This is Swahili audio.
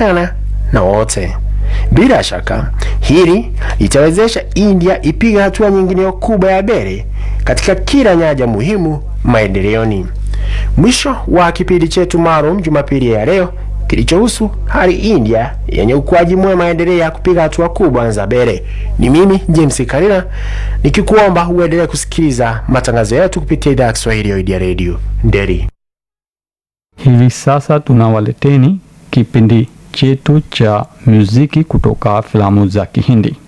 kupatikana na wote. Bila shaka hili litawezesha India ipiga hatua nyingine kubwa ya mbele katika kila nyanja muhimu maendeleoni. Mwisho wa kipindi chetu maalum Jumapili ya leo kilichohusu hali India yenye ukuaji mwema endelea kupiga hatua kubwa za mbele. Ni mimi James Karina nikikuomba uendelee kusikiliza matangazo yetu kupitia idhaa ya Kiswahili ya Radio Nderi. Hivi sasa tunawaleteni kipindi chetu cha muziki kutoka filamu za Kihindi.